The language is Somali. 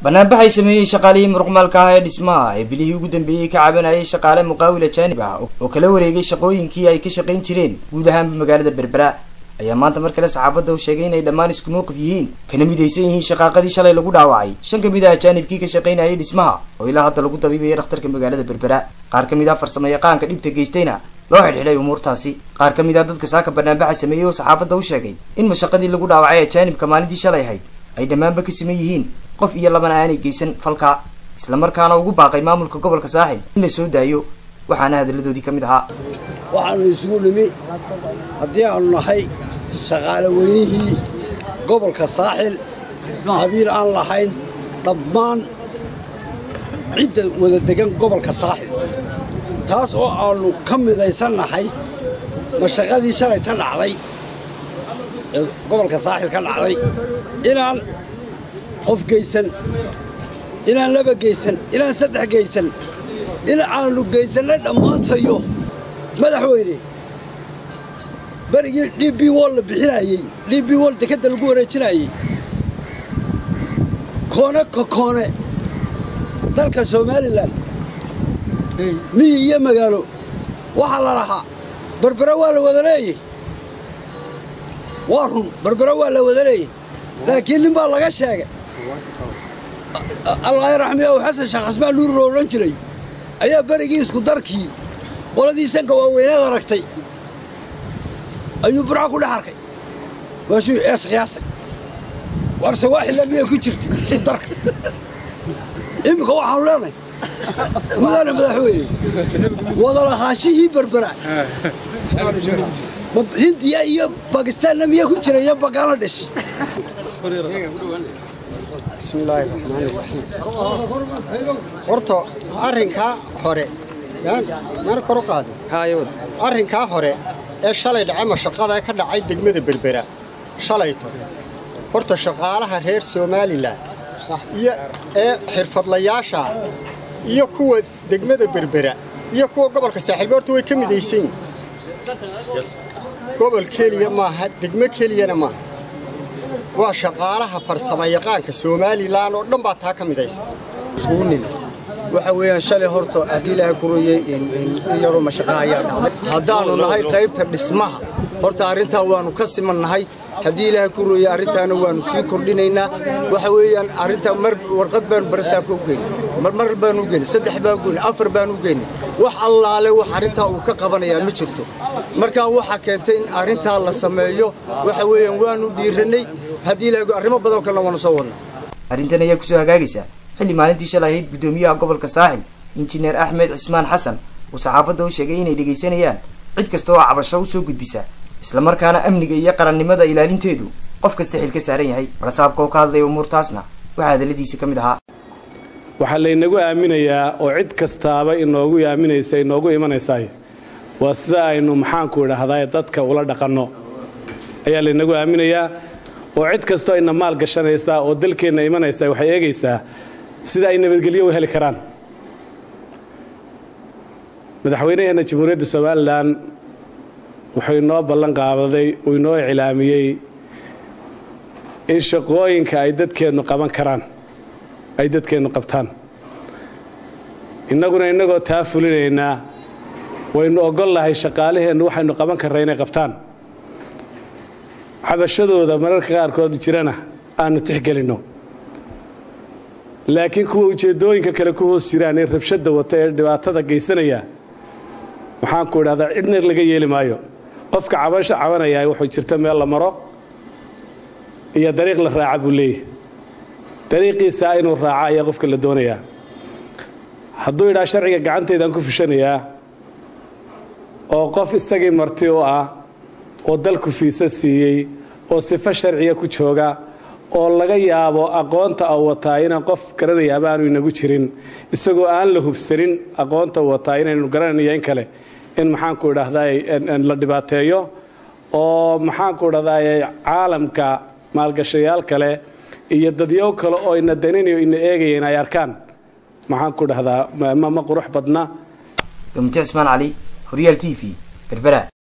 banaanbaxay sameeyey shaqaalihii muruqmaalka ah ee dhismaha ee bilihii ugu dambeeyey ka cabanayay shaqaale muqaawil ajaanib ah oo kala wareegay shaqooyinkii ay ka shaqayn jireen guud ahaanba magaalada berbera ayaa maanta mar kale saxaafadda u sheegay inay dhammaan isku mowqif yihiin kana midaysan yihiin shaqaaqadii shalay lagu dhaawacay shan ka mid ah ajaanibkii ka shaqaynayay dhismaha oo ilaa hadda lagu dabiibaya dhakhtarka magaalada berbera qaar ka mid ah farsamo yaqaanka dhibta geystayna loo xidhxidhay umuurtaasi qaar ka mid ah dadka saaka banaanbaxa sameeyey oo saxaafadda u sheegay in mashaqadii lagu dhaawacay ajaanibka maalintii shalay ahayd ay dhammaanba ka siman yihiin qof iyo labana aanay geysan falka islamarkaana ugu baaqay maamulka gobolka saaxil in la soo daayo waxaana hadalladoodii ka mid ahaa waxaanu isugu nimi haddii aanu nahay shaqaale weynihii gobolka saaxil qabiil aan lahayn dhammaan cidda wada degan gobolka saaxil taas oo aannu ka midaysan nahay mashaqadii shalay ta dhacday ee gobolka saaxil ka dhacday inaan qof geysan inaan laba geysan inaan saddex geysan in aanu geysannay dhammaantayo madaxweyne berigii d b wol la bixinayey d b wol dekadda lagu wareejinayey koone ka koone dalka somalilan miyi iyo magaalo waxaa la lahaa berbera waa la wada leeyey waa run berbera waa la wada leeyey laakiin nin baa laga sheegay allah raxmi ow xasan sheekh xasmaan nuur loo odhan jiray ayaa berigii isku darkii qoladii sanka waaweynaad aragtay ayuu burca ku dhex arkay waashuu ees qiyaasay warse waaxilla miyay ku jirtay isku darka iminka waxaanu leenahay mudane madaxweyne wadalahaashihii berbera hindiya iyo bakistaanna miyaa ku jira iyo bangaladesh bismillaahi raxmaani raxiim horta arrinkaa hore mana kor u qaadin arrinkaa hore ee shalay dhacay mashaqada ee ka dhacay degmada berbera shalayto horta shaqaalaha reer somalilan iyo ee xirfadlayaasha iyo kuwa degmada berbera iyo kuwa gobolka saaxiilba horta way ka midaysan yihin gobol keliya maaha degmo keliyana maaha waa shaqaalaha farsamo yaqaanka somalilan oo dhan baa taa ka midaysa isugu nimi waxa weeyaan shalay horta haddii ilaahay ku ruyey in yaroo mashaqa ayaa dhacday haddaannu nahay qaybta dhismaha horta arrintaa waannu ka siman nahay haddii ilaahay ku ruyey arrintaana waannu sii kordhinaynaa waxa weeyaan arrintaa mar warqad baanu barasaabka u geynay mar baanu u geynay saddex baan u geynay afar baanu u geynay wax allaale wax arrintaa uu ka qabanayaa ma jirto markaa waxaa keentay in arrintaa la sameeyo waxa weeyaan waannu dhiirannay haddii ilaahay arrimo badanoo kalena waanu soo wadnay arrintan ayaa kusoo hagaagaysa xilli maalintii shalay ahayd guddoomiyaha gobolka saaxil injineer axmed cismaan xasan uu saxaafadda u sheegay inay dhegaysanayaan cid kasta oo cabasho u soo gudbisa islamarkaana amniga iyo qarannimada ilaalinteedu qof kasta xil ka saaran yahay warasaabka oo ka hadlaya umuurtaasna waxaa hadalladiisa ka mid ahaa waxaa laynagu aaminayaa oo cid kastaaba inoogu aaminaysa inoogu imanaysaay waa sida aynu maxaanku idhaahdaa dadka ula dhaqanno ayaa laynagu aaminayaa oo cid kastoo ayna maal gashanaysaa oo dalkeenna imanaysaa waxay eegaysaa sida ay nabadgelyo u heli karaan madaxweynaheenna jamhuuriyadda somalilan wuxuu inoo ballan qaabaday uu inoo iclaamiyey in shaqooyinka ay dadkeennu qaban karaan ay dadkeennu qabtaan innaguna innagoo taa fulinaynaa waynu ogolnahay shaqaalaheennu waxaynu qaban karra inay qabtaan xabashadooda mararka qaarkood jirana aanu tixgelinno laakiin kuwa ujeeddooyinka kale ku hoos jiraan ee rabshadda wata ee dhibaatada geysanaya waxaanku idhahdaa cidna laga yeeli maayo qofka cabasho cabanayaa wuxuu jirta meel la maro iyo dariiq la raaca buu leeyahy dariiqiisaa inuu raaca ayaa qofka la doonayaa hadduu idhaa sharciga gacantaydaan ku fushanayaa oo qof isagii marti u ah oo dalku fiisa siiyey oo sifo sharciga ku jooga oo laga yaabo aqoonta u wataa inaan qof garanayaaba aanu inagu jirin isagoo aan la hubsanin aqoonta u wataa inaynu garanaya in kale in maxaanku idhahdaa la dhibaateeyo oo maxaanku idhahdaa caalamka maalgashayaal kale iyo dadyow kale oo ina daninayo ina eegayeen ay arkaan maxaanku idhahdaa ma qurux badna gamute cismaan cali horyaal t v berbera